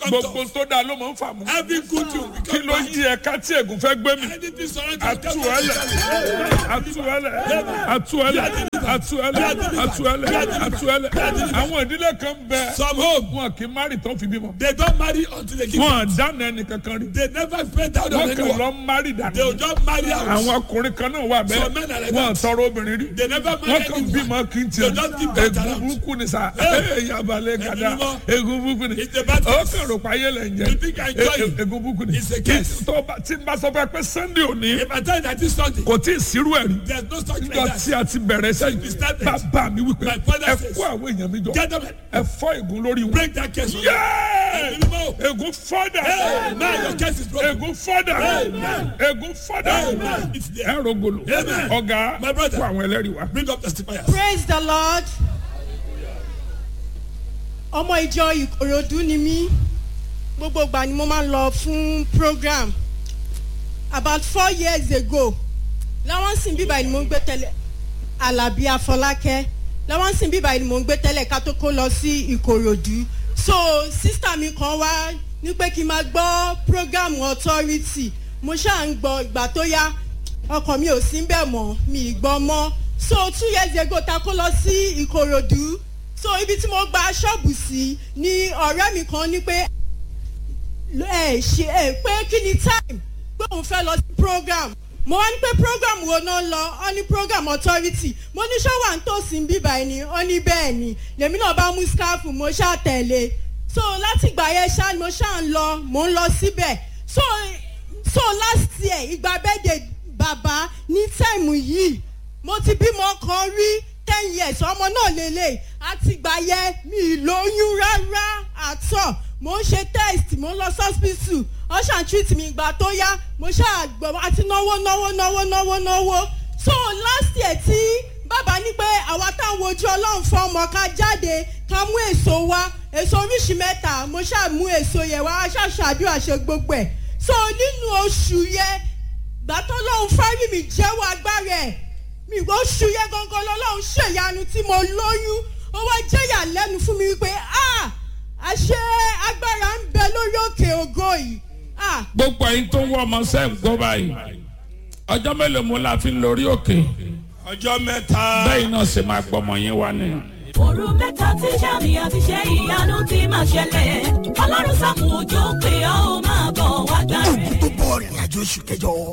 gbogbo tó dáa ló máa ń fà mú. Every good thing will kí become ló yí ẹ̀ka tí ègún fẹ́ gbé mi. Anything surrounding atuẹlẹ atuẹlẹ atuẹlẹ atuẹlẹ atuẹlẹ atuẹlẹ àwọn ìdílé kan bẹ Some home, wọn kì í mari tó fi bímọ they don't marry until they give wọn dáná ẹnì kankan rí They never spend out on wọn kàn anyone. lọ mari They dànù will just marry out. àwọn ọkùnrin kan náà wà Some men are bẹ́ẹ̀ like wọn that. tọrọ obìnrin rí They never wọn marry kàn anyone. bímọ kí n They tiẹ just give birth egun around. burúkú ni sa Hey. yabalẹ gada Ẹni mímọ́. egun burúkú ni It's a bad ó case. kàn rò pa ayé lẹ ń You think I jẹ enjoy it? egun burúkú ni It's a case. tó bá tí n bá sọ fún ẹ pé sunday òní If I tell you that this Sunday, kò tí ì sírú ẹ̀ rí there's no such like níjọ that. tí a ti bẹ̀rẹ̀ We sẹ́yìn started. bàbá mi wípé My father ẹ says, kó àwọn èèyàn mi jọ Get them, ẹ fọ́ ègún lórí wọn. break that case. Yéé! Ẹni mímọ́. ègún fọ́dà Hey, now your case is broken. ègún fọ́dà Amen. ègún fọ́dà Amen. It's there. ẹ rògbòlò Amen. ọ̀gá My brother. fún àwọn ẹlẹ́rìí wa. Bring up testifiers. praise the lord ọmọ ìjọ ìkòròdú ni mí gbogbo ìgbà ni mo máa ń lọ fún program about four years ago láwọn sìn bíbá ni mo ń gbé tẹ́lẹ̀ alábí afọlákẹ́ láwọn sìn bíbá ni mo ń gbé tẹ́lẹ̀ ká tó kó lọ sí ìkòròdú so sísítà mi kan wá ní pé kí n máa gbọ́ program authority mo ṣáà ń gbọ́ ìgbà tó yá ọkàn mi ò sí ń bẹ̀ mọ́ mi ì gbọ́ mọ́ so two years ago ta kó lọ sí ìkòròdú so ibi tí mo gba ṣọ́ọ̀bù sí ni ọ̀rẹ́ mi kan ní pé ẹ ṣe ẹ pé kí ni time pé òun fẹ́ lọ sí program mo wá ní pé program wo náà lọ ọ ní program authority mo ní ṣọ́wà ń tòsí ń bíbá ẹni ọ ní bẹ́ẹ̀ ni lèmi náà bá mú scarf mo ṣáà tẹ̀lé so láti ìgbà yẹn ṣáà ni mo ṣáà ń lọ mo ń lọ síbẹ̀ so so last year ìgbà bẹ́ẹ̀dẹ̀ bàbá ní táìmù yìí mo ti bímọ kan rí ten years ọmọ náà lélẹ̀ àti ìgbà yẹn mi ì lóyún rárá àtọ̀ mo ń ṣe test mo ń lọ sọ́spítù ọ̀ṣà treat mi ìgbà tó yá mo ṣáà gbọ́ àti náwó náwó náwó náwó náwó so last year tí bàbá ní pé àwa táwọn ojú ọlọ́run fún ọmọ ká jáde ká mú èso wá èso oríṣi mẹ́ta mo ṣáà mú èso yẹn wá ṣáà ṣàdúrà ṣe gbogbo ẹ̀ so nínú oṣù yẹn gbàtọ́ lọ́hún fárí mi jẹ́wọ́ agbára ẹ̀ mi oṣù yẹn gangan lọ́lọ́hún ṣèyanu tí mo lóyún ó wá jẹ́yà lẹ́nu fún mi wípé ah àṣẹ agbára ń bẹ lórí òkè ògo yìí ah gbogbo ẹyin tó ń wọ ọmọ sẹ́ ń gbọ́ báyìí ọjọ́ mélòó mo la fi ń lórí òkè Ọjọ́ mẹ́ta. bẹ́ẹ̀ náà ṣe máa gbọmọ yín wá ni. òru mẹ́ta tí sàmì àti ṣe ìyanu ti máa ṣẹlẹ̀ ọlọ́run sàmù òjò pé ó máa bọ̀ wá gbà rẹ̀. tó bọ̀ rìnrìn àjò oṣù kẹjọ